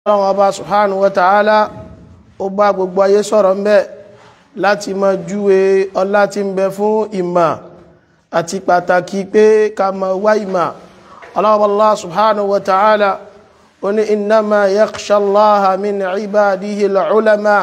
ọlọ́run ọba subhanahu wa ta'ala ó bá gbogbo ayé sọ̀rọ̀ mbẹ́ láti máa júwe ọlá tí ń bẹ fún ìmọ̀ àti pàtàkì pé ká máa wá ìmọ̀ ọlọ́run Allah subhanahu wa ta'ala ó ní innama yakhsha Allaha min ibadihi al-ulama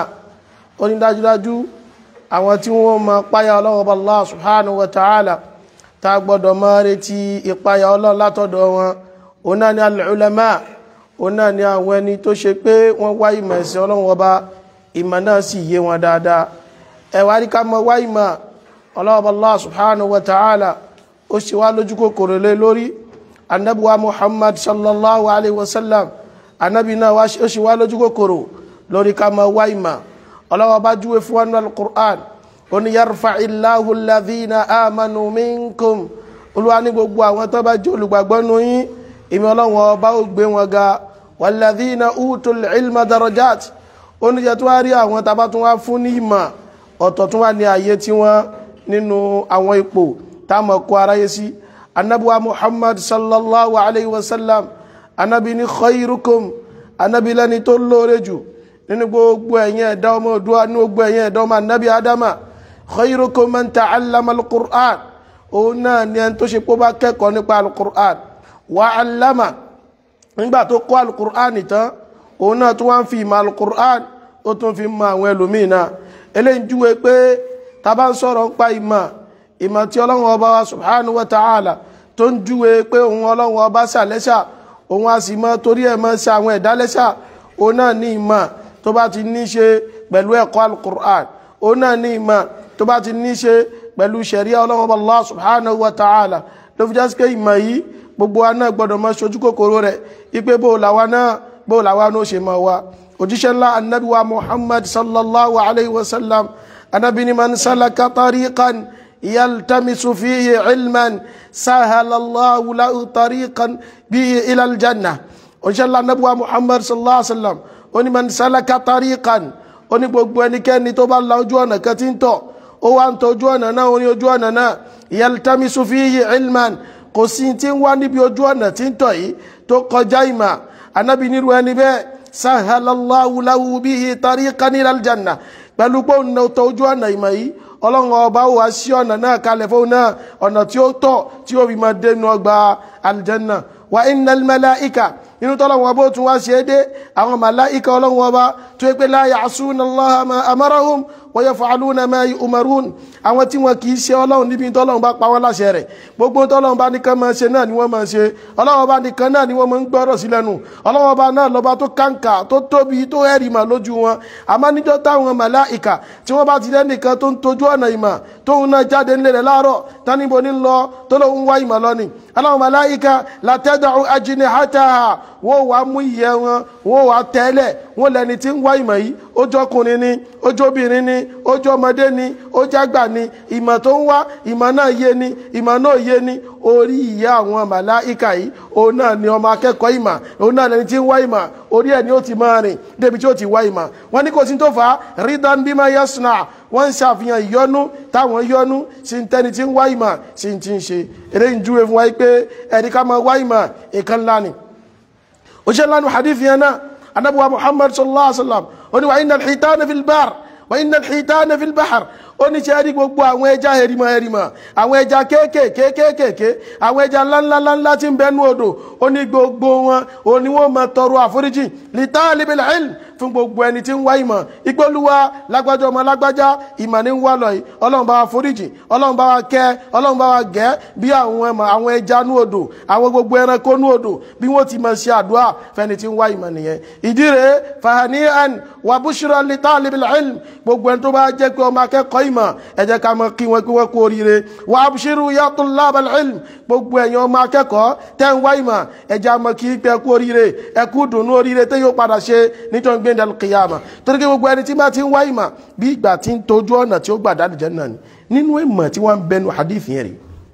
ó ní dájúdájú àwọn tí wọ́n máa páyà ọlọ́run Allah subhanahu wa ta'ala tá gbọ́dọ̀ máa retí ìpáyà ọlọ́run látọ̀dọ̀ wọn ó náà ní al-ulama òun náà ni àwọn ẹni tó ṣe pé wọ́n wá ìmọ̀ ẹ̀sìn ọlọ́run ọba ìmọ̀ náà sì yé wọn dáadáa ẹ̀wà rí ká mọ wá ìmọ̀ ọlọ́run Allah subhanahu wa ta'ala ó ṣe wá lójú kòkòrò lé lórí anabiwa muhammad sallallahu alayhi wa sallam anabi náà ó ṣe wá lójú kòkòrò lórí ká mọ wá ìmọ̀ ọlọ́run ọba júwe fún wọn náà qur'an ó ní yarfa'illahu alladhina amanu minkum olúwa ní gbogbo àwọn tó bá jẹ́ olùgbàgbọ́ nù yín ìmì ọlọ́run ọba ó gbé wọn ga wàlàdínà utul ilma darajat oníjẹ tó wá rí àwọn tàbá tó wá fún ní ìmọ̀ ọ̀tọ̀ tó wá ní ayé tí wọ́n nínú àwọn ipò táàmọ̀ kó aráyé sí anábíwá muhammad sallallahu alayhi wa sallam anábí ní khairukum anábí lẹ́ni tó lóore jù nínú gbogbo ẹ̀yìn ẹ̀dá ọmọ òdúwà ní gbogbo ẹ̀yìn ẹ̀dá ọmọ anábí adama khairukum man ta'allama al-qur'an òun náà ni ẹni tó ṣe pé ó bá kẹ́kọ̀ọ́ nípa al-qur'an wa allama nígbà tó kọ́ alukur'an tán òun náà tó wá ń fi ìmọ̀ alukur'an ó tún fi mọ àwọn ẹlòmíì náà eléyìí júwe pé tá bá ń sọ̀rọ̀ ń pa ìmọ̀ ìmọ̀ tí ọlọ́run ọba wa subhanahu wa ta'ala tó ń júwe pé òun ọlọ́run ọba ṣàlẹ́ṣà òun a sì mọ torí ẹ̀ mọ́ ṣe àwọn ẹ̀dá lẹ́ṣà òun náà ní ìmọ̀ tó bá ti ní ṣe pẹ̀lú ẹ̀kọ́ alukur'an òun náà ní ìmọ̀ tó bá ti ní ṣe pẹ̀lú ṣẹ̀ríà ọlọ́run ọba Allah subhanahu wa ta'ala ló fi jásí pé ìmọ̀ yìí gbogbo wa náà gbọdọ̀ máa ṣojú kòkòrò rẹ̀ ipé bó làwa náà bó làwa náà ṣe máa wá òjíṣẹ́ ńlá annabi wa muhammad sallallahu alayhi wa sallam annabi ni man salaka tariqan yaltamisu fihi ilman sahalallahu lahu tariqan bihi ila aljanna òjíṣẹ́ ńlá annabi wa muhammad sallallahu alayhi wa sallam ó ní man salaka tariqan ó ní gbogbo ẹnikẹ́ni tó bá la ojú ọ̀nà kan tí ń tọ̀ ó wá ń tọ̀ ojú ọ̀nà náà ó ní ojú ọ̀nà náà yaltamisu fihi ilman kò sí tí ń wá níbi ojú ọ̀nà tí ń tọ̀ yìí tó kọjá ìmà anábì nírú ẹni bẹ́ẹ̀ sahalallahu lahu bihi tariqan ila aljanna pẹ̀lú pé òun tó ojú ọ̀nà ìmọ̀ yìí ọlọ́run ọba wà sí ọ̀nà náà kalẹ̀ fún náà ọ̀nà tí ó tọ̀ tí ó fi máa dénú ọgbà aljanna wa innal malaika inú tọ́lọ́wọ́ bó tún wá ṣe é dé àwọn màláìka ọlọ́run ọba tó yẹ pé la ya'suna Allaha ma amarahum wa yaf'aluna ma yu'marun àwọn tí wọn kì í ṣe ọlọ́run níbi tọ́lọ́run bá pa wọ́n láṣẹ rẹ̀ gbogbo tọ́lọ́run bá nìkan máa ṣe náà ni wọ́n máa ṣe ọlọ́run bá nìkan náà ni wọ́n máa ń gbọ́rọ̀ sí lẹ́nu ọlọ́run bá náà lọ́ba tó kàǹkà tó tóbi tó ẹ̀rì mà lójú wọn àmọ́ níjọ́ táwọn màláìka tí wọ́n bá ti rẹ́ nìkan tó ń tojú ọ̀nà ìmọ̀ tóun náà jáde ńlẹ̀ rẹ̀ láàárọ̀ táníbo ní lọ tó lóun wá ìmọ̀ lọ ni aláwọn màláìka latada'u ajnihataha wọ́n wá mú ìyẹ́ wọn wọ́n wá tẹ́lẹ̀ wọ́n lẹni tí ń wá ìmọ̀ yìí ó jọkùnrin ni ó jóbìnrin ni ó jọmọdé ni ó jágbà ni ìmọ̀ tó ń wá ìmọ̀ náà yé ni ìmọ̀ náà yé ni orí ìyá àwọn màláìka yìí òun náà ni ọmọ akẹ́kọ̀ọ́ ìmọ̀ òun náà lẹni tí ń wá ìmọ̀ orí ẹ̀ ni ó ti máa rìn débi tí ó ti wá ìmọ̀ wọ́n ní kò sí tó fà á ridan bima yasna wọ́n ń ṣàfihàn ìyọnú táwọn yọnú sí ń tẹ́ni tí ń wá ìmọ̀ sí ti ń ṣe eré ń júwe fún wa pé ẹ̀rí ká máa wá ìmọ̀ ìkan ńlá ni òṣèlú lánàá hadith yẹn náà anabuwa muhammad sallallahu alaihi wa sallam ó ní wa inna al-hitana fil bahr wa inna al-hitana fil bahr ó ní ṣe rí gbogbo àwọn ẹja ẹrimọ ẹrimọ àwọn ẹja kéékèèké kéékèèké àwọn ẹja ńláńláńlá tí ń bẹnu odò ó ní gbogbo wọn ó ní wọn máa tọrọ àforíjì li talibil ilm fún gbogbo ẹni tí ń wá ìmọ̀ ìgbóluwa lágbájá ọmọ lágbájá ìmọ̀ ní ń wá lọ yìí ọlọ́run bá wa foríjì ọlọ́run bá wa kẹ́ ọlọ́run bá wa gẹ́ bí àwọn ẹmọ àwọn ẹja nú odò àwọn gbogbo ẹranko nú odò bí wọ́n ti máa ṣe àdúrà fẹ́ni tí ń wá ìmọ̀ nìyẹn ìdí rèé fahani'an wa bushra li talibil ilm gbogbo ẹni tó bá jẹ́ pé ọmọ akẹ́kọ̀ọ́ ìmọ̀ ẹ jẹ́ ká mọ̀ kí wọ́n kí wọ́n kú oríire wa abshiru ya tullabal ilm gbogbo ẹ̀yin ọmọ akẹ́kọ̀ọ́ tẹ́ ń wá ìmọ̀ ẹ jẹ́ mọ̀ kí pé kú oríire ẹ kú dùnú oríire tẹ́ yóò padà ṣe nítorí gbé ndàlù kìyàmà torí kí gbogbo ẹni tí máa ti ń wá ìmọ̀ bí ìgbà tí ń tọ́jú ọ̀nà tí ó gbà dáàdì jẹ́ náà ni nínú ìmọ̀ tí wọ́n ń bẹnu hadith yẹn rí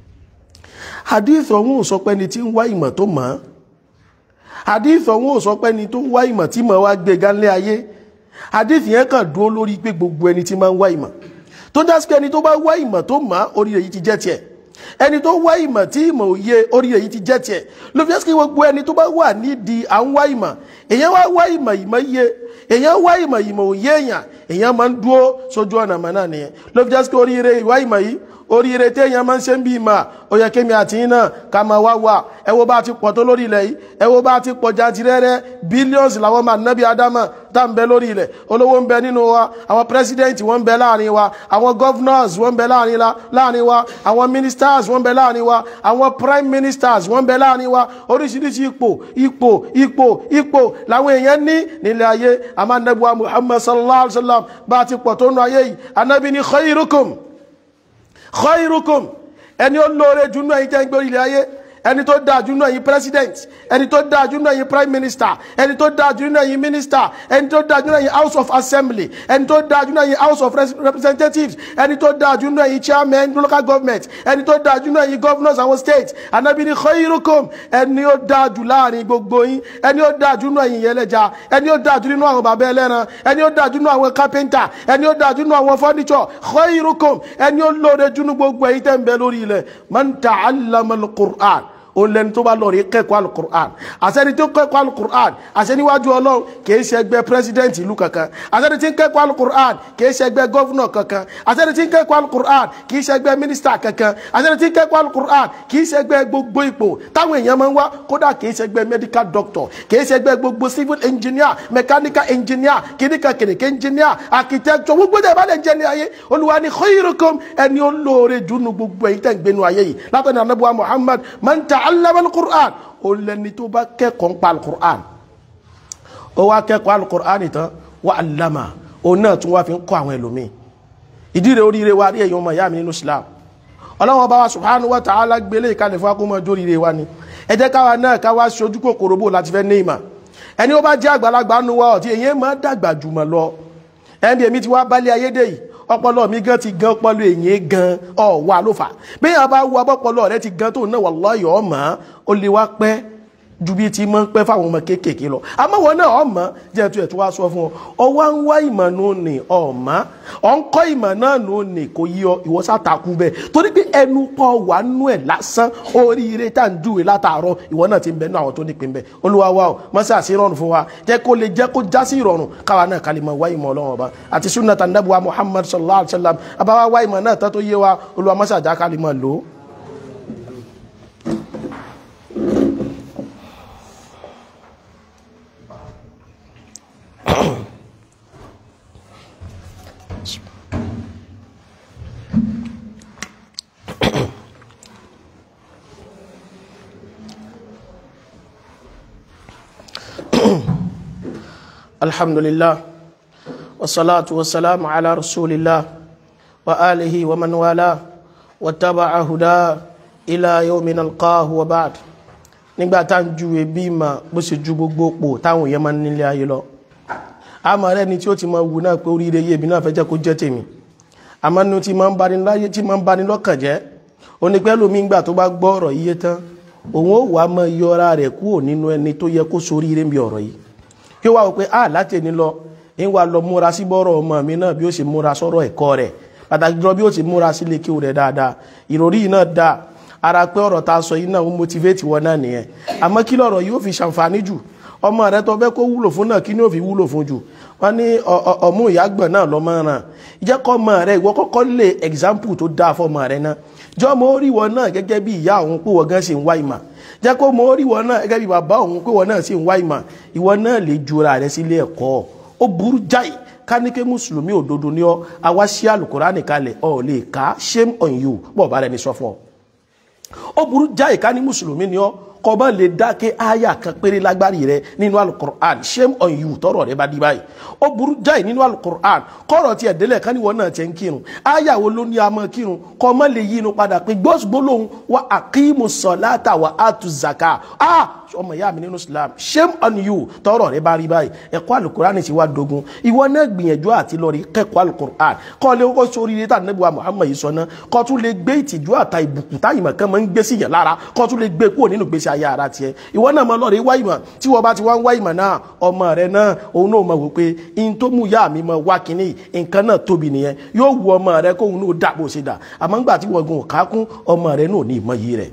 hadith ọ̀hún ò sọ pé ni tí ń wá ìmọ̀ tó mọ̀ hadith ọ̀hún ò sọ pé ni tó ń wá ìmọ̀ tí mọ̀ wá gbé gánlé ayé hadith yẹn kàn dúró lórí pé gbogbo ẹni tí máa ń wá ìmọ̀ tó já sí pé ẹni tó bá wá ìmọ̀ tó mọ̀ orí rẹ̀ yìí ti jẹ́ tiẹ̀ ẹni tó wá ìmọ̀ tí ìmọ̀ òye orí èyí ti jẹ́ tiẹ̀ ló fi ẹ́sìkì gbogbo ẹni tó bá wà nídìí à ń wá ìmọ̀ èèyàn wá wá ìmọ̀ ìmọ̀ iye èèyàn wá ìmọ̀ ìmọ̀ òye èèyàn èèyàn máa ń dúró sójú ọ̀nà mọ̀ náà nìyẹn ló fi ẹ́sìkì oríire ìwá ìmọ̀ yìí oríire téèyàn máa ń ṣe ń bí ìmọ̀ ó yẹ kémi àti yín náà ká máa wá wà ẹ wo bá ti pọ̀ tó lórí ilẹ̀ yìí ẹ wo bá ti pọ̀ jantirẹ́rẹ́ bílíọ̀nsì làwọn máa nábì ádámà tá ń bẹ lórí ilẹ̀ olówó ń bẹ nínú wa àwọn pírẹsidẹ́ǹtì wọ́n ń bẹ láàrin wa àwọn governors wọ́n ń bẹ láàrin wa àwọn ministers wọ́n ń bẹ láàrin wa àwọn prime ministers wọ́n ń bẹ láàrin wa oríṣiríṣi ipò ipò ipò ipò làwọn èèyàn ní nílẹ̀ ayé àmọ́ anabiwa muhammad sallallahu alayhi wa sallam bá ti pọ̀ tó nù ayé yìí anabi ni khairukum khairukum ẹni ó lóore jù náà yìí jẹ́ ń gbé ilẹ̀ ayé ẹni tó dáa jù náà yìí president ẹni tó dáa jù náà yìí prime minister ẹni tó dáa jù náà yìí minister ẹni tó dáa jù náà yìí house of assembly ẹni tó dáa jù náà yìí house of representatives ẹni tó dáa jù náà yìí chairman local government ẹni tó dáa jù náà yìí governors àwọn states anabi ni khairukum ẹni ó dáa jù láàrin gbogbo yín ẹni ó dáa jù náà yìí yẹlẹja ẹni ó dáa jù nínú àwọn bàbá ẹlẹ́ran ẹni ó dáa jù nínú àwọn carpenter ẹni ó dáa jù nínú àwọn furniture khairukum ẹni ó lóore jù nínú gbogbo ẹ̀yin tẹ́ ń bẹ lórí ilẹ̀ man ta'allama al-Qur'an òun lẹni tó bá lọ rí kẹ́kọ̀ọ́ alukur'an àṣẹni tó kẹ́kọ̀ọ́ alukur'an àṣẹniwájú ọlọ́run kìí ṣe ẹgbẹ́ pírẹsidẹ́ǹtì ìlú kankan àṣẹni tí ń kẹ́kọ̀ọ́ alukur'an kìí ṣe ẹgbẹ́ gọ́fúnà kankan àṣẹni tí ń kẹ́kọ̀ọ́ alukur'an kìí ṣe ẹgbẹ́ mínísítà kankan àṣẹni tí ń kẹ́kọ̀ọ́ alukur'an kìí ṣe ẹgbẹ́ gbogbo ipò táwọn èèyàn máa ń wá kódà kìí ṣe ẹgbẹ́ medical doctor kìí ṣe ẹgbẹ́ gbogbo civil engineer mechanical engineer kìnìkan kìnìkan engineer architecture gbogbo ẹ̀ bá lè jẹ́ ní ayé olúwa ni khairukum ẹni ó lóore jù nù gbogbo ẹ̀yin tẹ̀ ń gbénu ayé yìí látọ̀ ní anabuwa muhammad man ta'allama al-Qur'an ó lẹni tó bá kẹ́kọ̀ọ́ ń pa al-Qur'an ó wá kẹ́kọ̀ọ́ al-Qur'an tán wà allama òun náà tún wá fi ń kọ́ àwọn ẹlòmíì ìdí rẹ̀ oríire wa rí èyàn ọmọ ìyá mi nínú Islam ọlọ́wọ́n bá wa subhanahu wa ta'ala gbélé ìkàlẹ̀ fún akómọ jó ríire wa ni ẹ jẹ́ káwa náà ká wá ṣojú kòkòrò bò láti fẹ́ ní ìmọ̀ ẹni ó bá jẹ́ àgbàlagbà nu wa ọ̀tí èyí máa dàgbà jùmọ̀ lọ ẹni èmi ti wá bálé ayédè yìí ọpọlọ mi gan ti gan ọpọlọ èyí gan ọwà ló fà bí yàrá bá wú abọpọlọ rẹ ti gan tó náà wallahi ọmọ ó lè wá pẹ́ ju bí ti máa ń pẹ́ fáwọn ọmọ kéékèèké lọ àmọ́ wọn náà ọmọ jẹ́ tó ẹ̀ tó wá sọ fún ọ ọwọ́ ń wá ìmọ̀ nù ní ọmọ ọ ń kọ́ ìmọ̀ náà nù ní kò yí ọ ìwọ sátakú bẹ́ẹ̀ torí pé ẹnu pọ̀ wà nù ẹ̀ lásán oríire tá à ń júwe látàárọ̀ ìwọ náà ti ń bẹ nú àwọn tó nípìn bẹ́ẹ̀ olúwa wa o mọ́sá sí ìrọ̀rùn fún wa jẹ́ kó lè jẹ́ kó já sí ìrọ̀rùn káwa náà kálí mọ̀ wá ìmọ̀ ọlọ́run ọba àti sunnata nabuwa muhammad sallallahu alayhi wa sallam abáwá wá ìmọ̀ náà tó tó yé wa olúwa mọ́sá já kálí mọ̀ lò ó. الحمد لله والصلاة والسلام على رسول الله وآله ومن والاه واتبع هداه إلى يوم نلقاه وبعد nígbà tá ń ju ebi mà bó ṣe ju gbogbo pò táwọn èèyàn máa ń nílé ayé lọ àmọ́ rẹ ni tí ó ti máa wù náà pé oríire yé èmi náà fẹ́ jẹ́ kó jẹ́ tèmi àmọ́ ní tí máa ń bani láyé tí máa ń bani lọ́kàn jẹ́ onípẹ́lú mi gbà tó bá gbọ́ ọ̀rọ̀ yíyé tán òun ó wàá máa yọra rẹ̀ kúrò nínú ẹni tó yẹ kó soríire bí ọ̀rọ̀ yìí kí wá wò pé a láti ẹni lọ ń wá lọ múra sí bọ́rọ̀ ọmọ mi náà bí ó ṣe múra sọ́rọ̀ ẹ̀kọ́ rẹ̀ pàtàkì jùlọ bí ó ṣe múra sí lè kíw rẹ̀ dáadáa ìròrí yìí náà dáa ara pé ọ̀rọ̀ ta sọ yìí náà ń motivate wọn náà nìyẹn àmọ́ kí lọ̀rọ̀ yóò fi ṣàǹfààní jù ọmọ rẹ tó fẹ́ kó wúlò fún náà kí ni ó fi wúlò fún jù wọ́n ní ọmú ìyàgbọ̀n náà lọ́mọ ràn jẹ́ kọ́ ọmọ rẹ ìwọ kọ́kọ́ lè example tó dáa fọmọ rẹ náà jọ́ mo rí wọn náà gẹ́gẹ́ bí ìyá òun pé wọ́n gan ṣe ń wá ìmọ̀ jẹ́ kó mọ orí wọn náà gẹ́gẹ́ bí bàbá òun pé wọn náà sì ń wá ìmọ̀ ìwọ náà lè jura rẹ sílé ẹ̀kọ́ ó burú jáì ká ní kí mùsùlùmí òdodo ní ọ àwa sí àlùkùránì kalẹ̀ ọ lè ká shame on you bọ́ọ̀ bá rẹ ní sọ fún ọ. ó burú jáì ká ní mùsùlùmí ní ọ kọ́ bá lè dákẹ́ àyà kan péré lágbárí rẹ nínú alukur'an shame on you tọrọ rẹ bá di báyìí ó burú jáì nínú alukur'an kọ́rọ̀ tiẹ̀ délẹ̀ ká níwọ̀n náà tiẹ̀ ń kírun àyà wo ló ní a máa kírun kọ́ má lè yí inú padà pé gbọ́sùgbó lòun wà aqimu salata wà atu zaka ah ọmọ ìyá mi nínú Islam shame on you tọrọ rẹ bá rí báyìí ẹ̀kọ́ alukurani ti wá dogun ìwọ náà gbìyànjú àti lọ rí kẹ́kọ̀ọ́ alukurani kọ́ lé kó sórí rí tàbí wa Muhammad yìí sọ náà kọ́ tún lè gbé ìtìjú àta ìbùkún táyì mọ̀ kán máa ń gbé sí yàn lára kọ́ tún lè gbé kúrò nínú gbèsè ayé ara tiẹ̀ ìwọ náà mọ lọ́ọ̀rẹ́ wá ìmọ̀ tí wọ́n bá ti wá ń wá ìmọ̀ náà ọmọ rẹ náà òun náà mọ̀ wò pé in tó mú yá mi mọ̀ wá kínní nǹkan náà tóbi nìyẹn yóò wu ọmọ rẹ kóun náà dà bó ṣe dà àmọ́ ńgbà tí wọ́n gun òkákún ọmọ rẹ náà ní ìmọ̀ yìí rẹ̀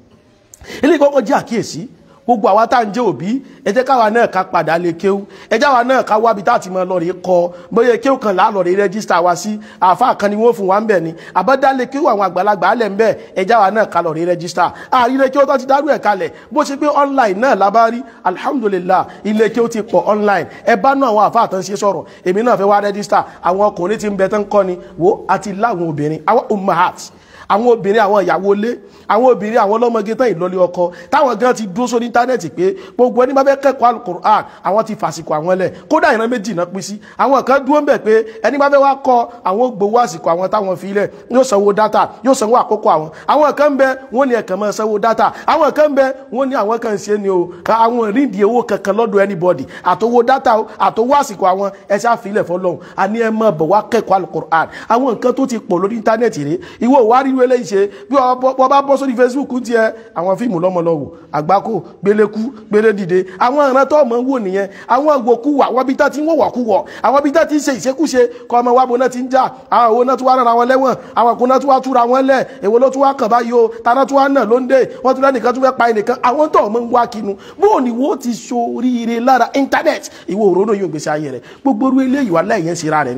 ilé kọ́kọ́ jẹ́ àkíyèsí gbogbo àwa tá à ń jẹ́ òbí ẹ jẹ́ káwa náà ká padà lè kéwú ẹ jẹ́ àwa náà ká wábi tá a ti mọ lọ́ọ̀rì kọ bóyá kéwú kan láà lọ́ọ̀rì rẹ́gísítà wa sí àáfàá kan ni wọ́n fún wa ń bẹ̀ ni àbádálé kéwú àwọn àgbàlagbà alẹ̀ ń bẹ̀ ẹ jẹ́ àwa náà ká lọ́ọ̀rì rẹ́gísítà àrílẹ̀ kéwú tó ti dárú ẹ̀ kalẹ̀ bó ṣe pé online náà la bá rí alhamdulillah ilé kéwú ti pọ̀ online ẹ bá náà àwọn àáfàá tán ṣe sọ̀rọ̀ èmi náà fẹ́ wá rẹ́gísítà àwọn ọkùnrin ti ń bẹ tán kọ́ ni wo àti láwọn obìnrin àwọn ummahat àwọn obìnrin àwọn ìyàwó ilé àwọn obìnrin àwọn ọlọ́mọge tán ìlọlé ọkọ táwọn gan ti dúró sórí íńtánẹ́ẹ̀tì pé gbogbo ẹni bá fẹ́ kẹ́kọ̀ọ́ alukur'an àwọn ti fàsìkò àwọn lẹ̀ kódà ìran méjì náà pín sí àwọn kan dúró ń bẹ̀ pé ẹni bá fẹ́ wá kọ́ àwọn gbowó àsìkò àwọn táwọn fi lẹ̀ yóò sanwó dátà yóò sanwó àkókò àwọn àwọn kan bẹ wọ́n ní ẹ̀kan máa sanwó dátà àwọn kan bẹ wọ́n ní àwọn kan ṣe ni o àwọn rídìí owó kankan lọ́dọ̀ anybody àtowó dátà àtowó àsìkò àwọn ẹ ṣáà fi ilẹ̀ fọlọ́hún àní ẹ máa bọ̀ wá kẹ́kọ̀ọ́ alukur'an àwọn nǹkan tó ti pọ̀ lórí íńtánẹ́ẹ̀tì rèé ìwọ wá rí irú eléyìí ṣe bí wọ́n bá bọ́ sórí facebook ń tiẹ̀ àwọn fíìmù lọ́mọlọ́wọ́ àgbákò gbélékú gbélédìde àwọn ìran tó mọ̀ ń wò nìyẹn àwọn ìwòkúwà àwọn ibi tá ti ń wọ̀wọ̀ kúwọ̀ àwọn ibi tá ti ń ṣe ìṣekúṣe kọ́ ọmọ wa bo náà ti ń jà àwọn òwò náà tún wá rán àwọn lẹ́wọ̀n àwọn òkú náà tún wá túra wọn lẹ̀ èwo ló tún wá kàn báyìí o tàná tún wá náà ló ń dé wọ́n tún lẹ́nìkan tún fẹ́ pa ẹnìkan àwọn tó mọ̀ ń wá kinu bóò ni wo ti ṣoríire lára íńtánẹ́ẹ̀tì ìwọ òrónà yóò gbèsè ayé rẹ̀ gbogbo orú eléyìí wà lẹ́yìn síra rẹ̀ ni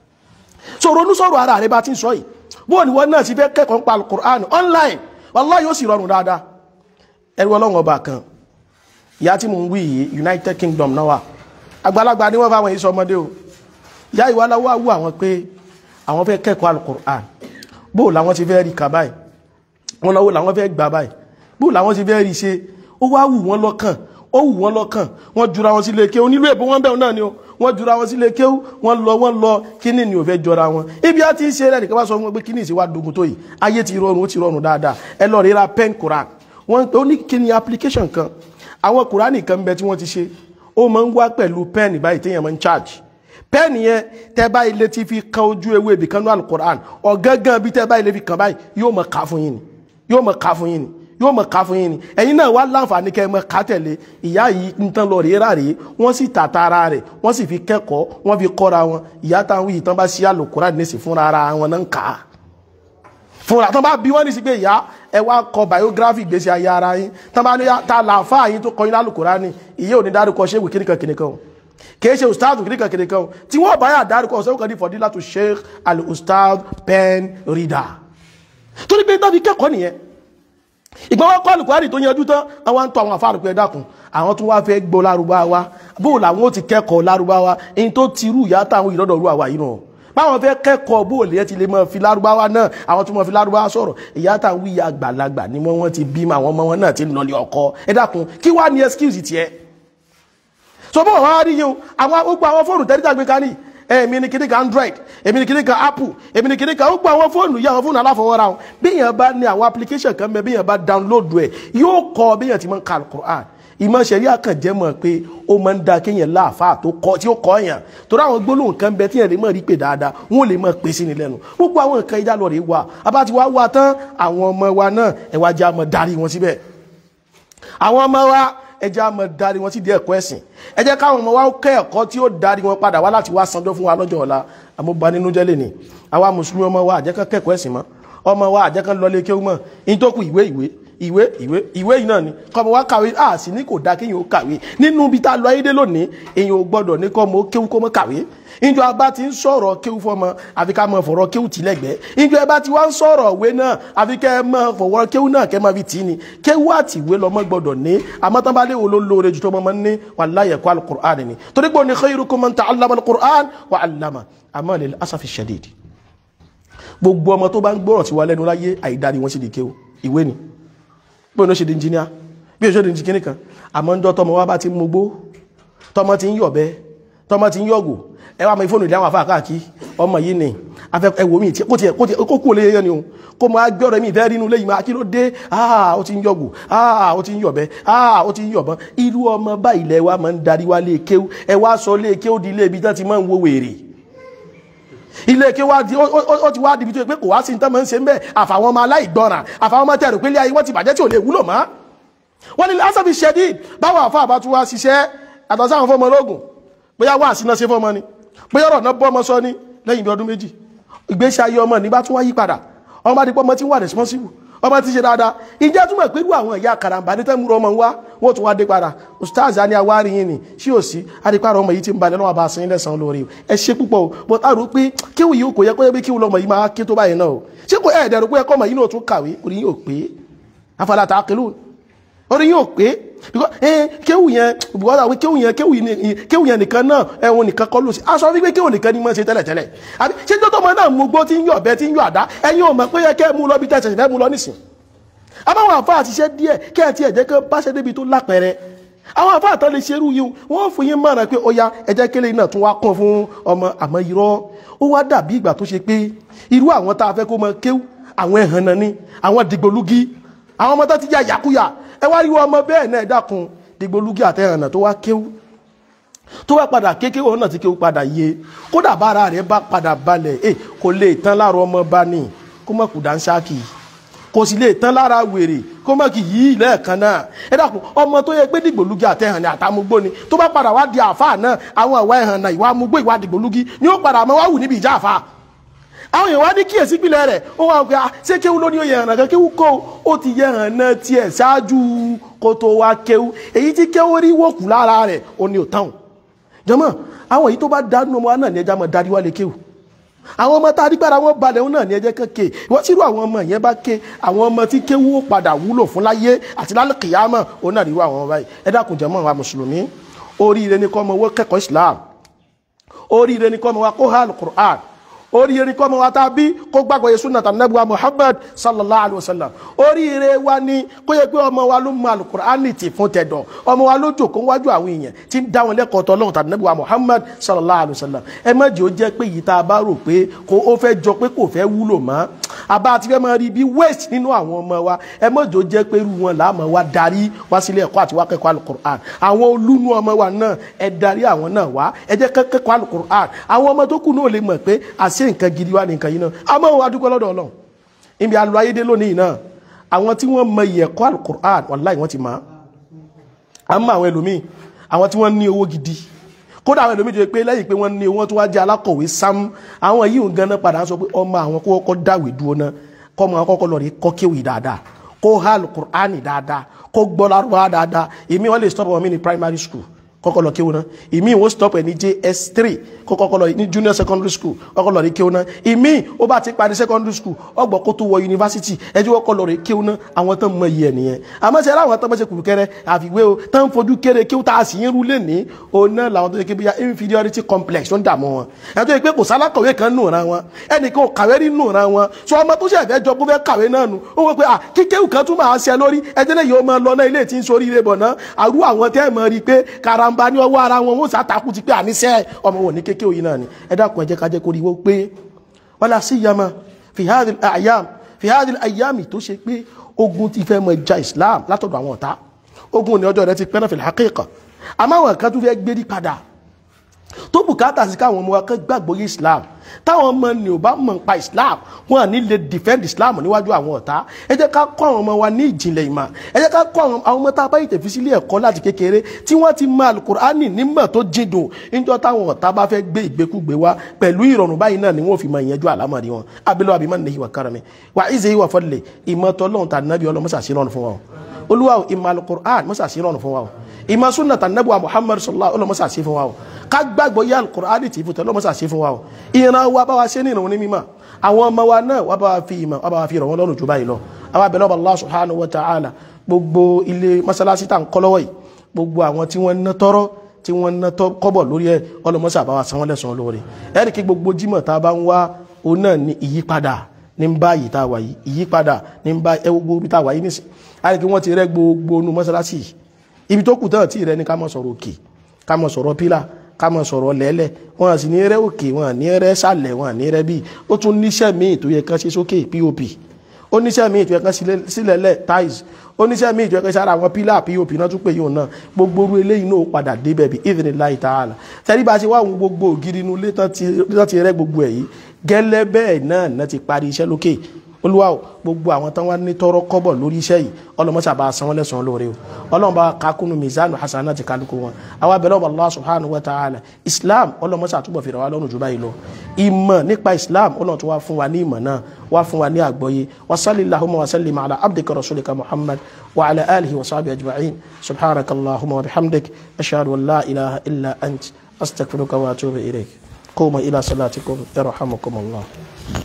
so ronú sọ̀rọ̀ ara rẹ̀ bá ti ń sọ yìí bóò ni wọ́n náà ti fẹ́ kẹ́kọ̀ọ́ nípa alukur'an online wallahi yóò sì rọrùn dáadáa ẹrú ọlọ́run ọba kan ìyá tí mo ń wí yìí United Kingdom náà wà àgbàlagbà ni wọ́n fáwọn yìí sọ ọmọdé o ìyá ìwà aláwọ̀ àwọ̀ àwọn pé àwọn fẹ́ kẹ́kọ̀ọ́ alukur'an bóò làwọn ti fẹ́ rí kà báyìí wọn lọ́wọ́ làwọn fẹ́ gbà báyìí bóò làwọn ti fẹ́ rí ṣe ó wá wù wọ́n lọ́kàn ó wù wọ́n lọ́kàn wọ́n jura wọn sílé ké onílù èbó wọn bẹ̀rù náà ni o wọ́n jura wọn sílé kéwú wọ́n lọ wọ́n lọ kíní ni ò fẹ́ jọra wọn ibi á ti ń ṣe ẹnìkan bá sọ fún wọn pé kíní ìṣe wá dogun tó yìí ayé ti rọrùn ó ti rọrùn dáadáa ẹ lọ ríra pen Quran wọ́n ó ní kíní application kan àwọn Quran kan bẹ tí wọ́n ti ṣe ó máa ń wá pẹ̀lú pen báyìí téèyàn máa ń charge pen yẹn tẹ́ báyìí lè ti fi kan ojú ewé ibì kan ní alukoran ọ̀gángan bí tẹ́ báyìí lè fi kan báyìí yóò máa kà fún yín ni yóò máa kà fún yín ni yóò mọ̀ ká fún yín ni ẹ̀yin náà wá láǹfààní kẹ́ ẹ mọ̀ ká tẹ̀lé ìyá yìí ń tán lọ rèé ràrèé wọ́n sì tàta ara rẹ̀ wọ́n sì fi kẹ́kọ̀ọ́ wọ́n fi kọ́ra wọn ìyá táwọn yìí tán bá ṣí àlòkúrà nísì fúnra ara wọn náà ń kà á fúnra tán bá bí wọ́n ní sí pé ìyá ẹ wá kọ biography ìgbésí ayé ara yín tán bá ní ta làáfà yín tó kọ yín lálùkúrà ní ìyá ò ní dárúkọ ṣéwù kíníkan kíníkan o kìí ṣe ustaz kíníkan kíníkan o tí wọ́n bá yà dárúkọ ọ̀sẹ̀ kan ní fọdílà tó sheikh al ustaz pen reader torí pé dábì kẹ́kọ̀ọ́ nìyẹn ìgbà wọn kọ́ àlùkùránì tó yanjú tán àwọn ń tọ́ àwọn àfáàrùn pé dákun àwọn tún wá fẹ́ gbọ́ lárúbáwá bóò làwọn ó ti kẹ́kọ̀ọ́ lárúbáwá èyí tó ti rú ìyá táwọn ìrọ́dọ̀ rú àwa yìí nù báwọn fẹ́ kẹ́kọ̀ọ́ bóò lè ti lè mọ fi lárúbáwá náà àwọn tún mọ fi lárúbáwá sọ̀rọ̀ ìyá táwọn ìyá àgbàlagbà ni wọ́n ti bímọ àwọn ọmọ wọn náà ti lọlé ọkọ ẹ dákun kí wá ní excuse tiẹ̀ so bó wọn wá rí yín o àwọn gbogbo àwọn fóònù tẹ́lifíà gbé kání èmi ni kìnnìkan android èmi ni kìnnìkan apple èmi ni kìnnìkan ó gba àwọn fóònù yìí àwọn fóònù aláfọwọ́ra wọn bíyàn bá ní àwọn application kan bẹ bíyàn bá download ẹ̀ yóò kọ bíyàn ti máa ń ka alukur'an ìmọ̀ sẹ̀rí àkànjẹ́ mọ̀ pé ó máa ń da kéèyàn láàfà tó kọ tí ó kọ yàn torí àwọn gbólóhùn kan bẹ tíyàn lè mọ̀ rí pé dáadáa wọn ò lè mọ̀ pé sí ni lẹ́nu gbogbo àwọn nǹkan ìjà lọ rè wá abá ti wá wá tán àwọn ọmọ wa náà ẹ wá já mọ̀ darí wọn síbẹ̀ àwọn ọmọ wa ẹ jẹ́ àmọ́ darí wọn sí di ẹ̀kọ́ ẹ̀sìn ẹ jẹ́ káwọn ọmọ wa kẹ́ ẹ̀kọ́ tí ó darí wọn padà wá láti wá sanjọ́ fún wa lọ́jọ́ ọ̀la àmúba nínú jẹ́lẹ̀ ni àwa mùsùlùmí ọmọ wa àjẹ́kàn kẹ́kọ̀ọ́ ẹ̀sìn mọ́ ọmọ wa àjẹ́kàn lọlé kéwú mọ́ in tó kù ìwé ìwé ìwé ìwé ìwé yìí náà ni kọ́mọ wa kàwé a sì ní kò dáa kéèyàn ó kàwé nínú ibi tá a lọ ayédè lónìí èèyàn ò gbọ́dọ̀ ní kọ́mọ ó kéwú kó mọ́ kàwé ìjọ abá ti ń sọ̀rọ̀ kéwú fọmọ àfi ká mọ fọ̀rọ̀ kéwú tì lẹ́gbẹ̀ẹ́ ìjọ ẹbá ti wá ń sọ̀rọ̀ òwe náà àfi kẹ́ mọ fọ̀rọ̀ kéwú náà kẹ́ mọ fi tì í ni kéwú àti ìwé lọ́mọ gbọ́dọ̀ ní àmọ́ tán bá lé wo ló lóore jù tó mọ́ ní wallahi ẹ̀kọ́ alukur'an ni torí pé òní khayrukum man ta'allama alukur'an wa 'allama àmọ́ lil asafi shadid gbogbo ọmọ tó bá ń gbọ́rọ̀ sí wa lẹ́nu láyé àìdáni wọ́n sì di kéwú ìwé ni bí òun ṣe di engineer bí òun ṣe di engineer kan àmọ́ ń dọ́ tọmọ wa bá ti ń mogbó tọmọ ti ń yọ̀bẹ tọmọ ti ń yọ̀gò ẹ wá mọ ìfóònù ìdí àwọn àfáà káàkiri ọmọ yìí ni afẹ́ ẹwò mi kó tiẹ̀ kó tiẹ̀ kó kú olè yẹn ni o kó máa gbé ọ̀rẹ́ mi ìfẹ́ rínú lẹ́yìn máa kí ló dé ah ó ti ń yọ̀gù ah ó ti ń yọ̀bẹ ah ó ti ń yọ̀bọ̀n irú ọmọ báyìí lẹ wa máa ń darí wa lé kéwú ẹ wá sọ lé kéwú di ilé ibi tán ti máa ń wo wèrè ilé kéwú wa di ó ti wá di ibi tó yẹ pé kò wá sí ní tán máa ń ṣe ń bẹ́ẹ̀ àfàwọn ọmọ aláìgbọràn àfàwọn ọmọ tẹ̀rù pé ilé ayé wọ́n ti bàjẹ́ tí ò lè wúlò mọ́ wọ́n ní lásàbí ṣẹ́dí báwọn àfa àbá tún wá ṣiṣẹ́ àtọ̀sáwọn fọmọ ológun bóyá wà sínú ṣe fọmọ ni bóyá ọ̀rọ̀ náà bọ́ ọmọ sọ ní lẹ́yìn bí ọdún méjì ìgbésí ayé ọmọ ní bá tún wá yí padà ọmọ adìpọ̀ ọmọ tí ń wà responsible ọmọ tí ń ṣe dáadáa ìjẹ́ túmọ̀ pé irú àwọn ìyá karambà ní tẹ́múrú ọmọ wa wọ́n tún wá dé padà ustaz ani awari yín ni sí ò sí adìpọ̀ ọmọ yìí ti ń balẹ̀ lọ́wọ́ bá sin lẹ́sàn-án lórí ẹ ṣe púpọ̀ o but a rò pé kíwù yìí kò yẹ kó yẹ pé kíwù lọmọ yìí máa ké tó báyìí náà o ṣé kò ẹ̀ẹ́dẹ̀rù pé ẹkọ́ ọmọ yìí náà tún kàwé orí yìí ò pé afala taqilun orí yóò pé kéwù yẹn bùkọ́dà wí kéwù yẹn kéwù yẹn nìkan náà ẹ̀wọ̀n nìkan kọ́ ló sí aṣọ wípé kéwù nìkan ní mọ́ ṣe tẹ́lẹ̀tẹ́lẹ̀ àbí ṣé tó tọ́mọ náà mú gbó tí ń yọ ọ̀bẹ tí ń yọ àdá ẹ̀yin ò mọ̀ pé yẹ kẹ́ mú lọ bí tẹ̀sẹ̀ fẹ́ mú lọ nísìn àbáwọn àfa àtiṣẹ́ díẹ̀ kẹ́ ẹ̀ tí ẹ̀jẹ̀ kan bá ṣe débi tó lápẹẹrẹ àwọn àfa àtọ́ lè ṣerú yìí wọ́n fún yín mọ̀ràn pé ó ya ẹ̀jẹ̀ kélé náà tún wá kún fún ọmọ àmọ́ irọ́ ó wá dàbí ìgbà tó ṣe pé irú àwọn tá a fẹ́ kó mọ kéwù àwọn ẹ̀hàn náà ni àwọn dìgbòlugi àwọn ọmọ tó ti jẹ́ àyàkúyà ẹ wá rí wọn ọmọ bẹ́ẹ̀ náà dákun dìgbòlugi àtẹ̀hànà tó wá kéwú tó wá padà kékeré òun náà ti kéwú padà yé kódà bára rẹ̀ bá padà balẹ̀ ẹ kò lè tán lára ọmọ bá ní kó mọ̀ kù dánsákì kò sì lè tán lára wèrè kó mọ̀ kì yí lẹ́ẹ̀kan náà ẹ dákun ọmọ tó yẹ pé dìgbòlugi àtẹ̀hànà àtàmúgbó ni tó bá padà wá di àfáà náà àwọn ìwà ẹ̀hànà ìwà amúgbó ìwà dìgbòlugi ni ó padà mọ́ wá wù níbi ìjà àfáà àwọn èèyàn wá ní kíyèsí ìpìlẹ̀ rẹ̀ ó wà pé ṣé kéwú ló ní oyè hàn kan kéwú kó ó ti yẹ hàn náà tiẹ̀ ṣáájú kó tó wá kéwú èyí tí kéwú rí wòkú lára rẹ̀ ó ní òtáhùn jọmọ àwọn èyí tó bá dánú ọmọ náà ní ẹja mọ darí wá lè kéwú àwọn ọmọ tá a rí gbára wọn balẹ̀ wọn náà ní ẹjẹ́ kéke wọ́n sírú àwọn ọmọ yẹn bá ké àwọn ọmọ tí kéwú ó padà wúlò fún láyé àti lálùkìyàmọ̀ ó náà rí wá àwọn báyìí ẹ dákun jọmọ wa mùsùlùmí oríire ní kọ́ ọmọ wọ́n kẹ́kọ̀ọ́ Islam oríire ní kọ́ ọmọ wa kó hàn Qur'an oríire kọ́ ọmọ wa tá a bí kó gbàgbọ́ yẹ súnà tàbí wa Muhammad sallallahu alayhi wa sallam oríire wa ni kó yẹ pé ọmọ wa ló mọ alukur'ani ti fún tẹ̀dọ̀ ọmọ wa ló jòkó wájú àwọn èèyàn tí ń dá wọn lẹ́kọ̀ọ́ tọ́ lọ́wọ́ tàbí wa Muhammad sallallahu alayhi wa sallam ẹ má jẹ́ ó jẹ́ pé yìí tá a bá rò pé kó ó fẹ́ jọ pé kò fẹ́ wúlò mọ́ àbá àti fẹ́ máa rí bí waste nínú àwọn ọmọ wa ẹ má jẹ́ ó jẹ́ pé irú wọn làá máa wá darí wá sílé ẹ̀kọ́ àti wá kẹ́kọ̀ọ́ alukur'an àwọn olúnu ọmọ wa náà ẹ darí àwọn náà wá ẹ jẹ́ kẹ́kọ̀ọ́ alukur'an àwọn ọmọ tó kù náà lè mọ̀ pé àṣẹ nǹkan gidi wá ní nǹkan yìí náà a máa wá dúpẹ́ lọ́dọ̀ ọlọ́run ibi alu ayédè lónìí náà àwọn tí wọ́n mọ ìyẹ̀kọ́ alukur'an wàláì wọ́n ti mọ̀ á mọ àwọn ẹlòmíì àwọn tí wọ́n ní owó gidi kódà àwọn ẹlòmíì tó yẹ pé lẹ́yìn pé wọ́n ní owó tó wá jẹ́ alákọ̀wé sam àwọn yìí ń ganan padà sọ pé ọmọ àwọn kó kọ́kọ́ dáwé dúró náà kọ́ ọmọ akọ́kọ́ lọ rí kọ́ kéwì dáadáa kó há alukur'an dáadáa kó gbọ́ lárúbá dáadáa èmi wọ́n lè stop ọmọ mi ní primary school kọ́kọ́ lọ kéwọn náà ìmí ìwọ stop ẹ̀ ní js3 kọ́kọ́ lọ ní junior secondary school kọ́kọ́ lọ rí kéwọn náà ìmí ó bá ti parí secondary school ọgbọ̀n kó tó wọ university ẹjọ́ kọ́kọ́ lọ rí kéwọn náà àwọn tán mọ iye nìyẹn àmọ́ ṣe aláwọ̀ tán mọ́ṣe kùrùkẹ́rẹ́ àfiwé o tán fojú kéré kéwọn tá a sì ń rú lé ní òun náà làwọn tó yẹ kí bíyà inferiority complex tó ń dààmú wọn ẹ̀ tó yẹ pé kò sálákọ̀wé kan nù ra wọn ẹnìkan ò kàwé rí nù ra wọn sọ ọmọ tó ṣẹ̀ fẹ́ jọ kó fẹ́ kàwé náà nù ó wọ́n pé à kíkéwù kan tún máa ṣe lórí ẹjẹ́ lẹ́yìn ó máa lọ náà ilé tí ń sorí ire bọ̀ náà àrú àwọn tẹ́ ẹ̀ mọ̀ rí pé karamba ní ọwọ́ ara wọn wọn sàtàkù ti pé àníṣẹ́ ọmọ wọn ní kéèké òyìn náà ni ẹ dákun ẹ jẹ́ ká jẹ́ kó rí wọ́n pé wala siyama fi hadhihi al-ayyam fi hadhihi al-ayyam tó ṣe pé ogun ti fẹ́ mọ ìjà Islam látọ̀dọ̀ àwọn ọ̀tá ogun ní ọjọ́ rẹ ti pẹ́ náà fil haqiqa àmọ́ àwọn kan tún fẹ́ gbérí padà tó bùkátà sí káwọn ọmọ wa kan gbàgbọ́ yé Islam táwọn ọmọ ni ò bá mọ̀ nípa Islam wọn à ní lè defend Islam níwájú àwọn ọ̀tá ẹ jẹ́ ká kọ́ àwọn ọmọ wa ní ìjìnlẹ̀ ìmọ̀ ẹ jẹ́ ká kọ́ àwọn ọmọ tá a bá yìí fi sílé ẹ̀kọ́ láti kékeré tí wọ́n ti mọ alukur'ani nímọ̀ tó jìndùn níjọ́ táwọn ọ̀tá bá fẹ́ gbé ìgbékúgbé wa pẹ̀lú ìrọ̀rùn báyìí náà ni wọ́n fi mọ ìyẹnjú àlámọ̀rí wọn abilọ́ àbí mọ́ni ìwà karami wà ìzẹ̀ ìwà fọ́lẹ̀ ìmọ̀ tọ́lọ́hún tà nàbí ọlọ́mọ́sàsírọ̀nù fún wa o olúwa ìmọ̀ alukur'an mọ́sàsírọ̀nù fún wa o ìmọ̀ súnà tà nàbí wa Muhammad sallallahu ọlọ́mọ́sàsí fún wa o ká gbàgbọ́ yá alukur'ani tì fún tọ́lọ́mọ́sàsí fún wa o ìran wa bá wa ṣe ní ìrànwọ́ ní mímọ́ àwọn ọmọ wa náà wà bá wa fi ìmọ̀ wà bá wa fi ìrànwọ́ lọ́rùn jù báyìí lọ àwọn abẹ́lẹ́ ọba Allah subhanahu wa ta'ala gbogbo ilé masalasi tá n kọ́ lọ́wọ́ yìí gbogbo àwọn tí wọ́n ná tọ́rọ́ tí wọ́n ná tọ́ kọ́bọ̀ lórí ẹ̀ ọlọ́mọṣà bá wa san wọ́n lẹ́san lórí ẹ̀rí kí gbogbo jímọ̀ tá a bá ń wá òun náà ní ìyípadà ní ń bá yìí tá a wà yìí ìyípadà ní ń bá ẹ gbogbo ibi tá a wà yìí nísìn ẹ̀rí kí wọ́n ti rẹ́ gbogbo nu masalasi ibi tó kù tán tí rẹ ní ká mọ̀ sọ̀rọ̀ òkè ká mọ̀ sọ̀rọ̀ pílà ká mọ̀ sọ̀rọ̀ lẹ́lẹ̀ wọn sì ní rẹ́ òkè wọn ní rẹ́ sàlẹ̀ wọn ní rẹ́ bí ó tún níṣẹ́ míì tó yẹ kán ṣe sókè pop oníṣẹ́ míì tó yẹ kán sílẹ̀lẹ̀ tiles oníṣẹ́ míì tó yẹ kán sára àwọn pílà pop náà tún pè yóò náà gbogbo orú eléyìí náà padà débẹ̀ bí idhnillahi ta'ala tẹ́lí bá ṣe wá àwọn gbogbo ògiri inú ilé tán ti rẹ́ gbogbo ẹ̀ yìí gẹ́lẹ́ bẹ́ẹ̀ náà náà ti parí iṣẹ́ lókè olúwa o gbogbo àwọn tán wá ní tọrọ kọ́bọ̀ lórí iṣẹ́ yìí ọlọmọṣà bá san wọn lẹ́san lóore o ọlọ́run bá kakunu mizanu hasana ti kálukú wọn àwa bẹ̀rẹ̀ ọba allah subhanahu wa ta'ala islam ọlọmọṣà túbọ̀ fèrè wa lọ́rùn jù báyìí lọ ìmọ̀ nípa islam ọlọ́run tó wá fún wa ní ìmọ̀ náà wá fún wa ní àgbọ́yé wa sallallahu wa sallim ala abdika rasulika muhammad wa ala alihi wa sahbihi ajma'in subhanakallahumma wa bihamdik ashhadu an la ilaha illa ant astaghfiruka wa atubu ilayk قوموا إلى صلاتكم يرحمكم الله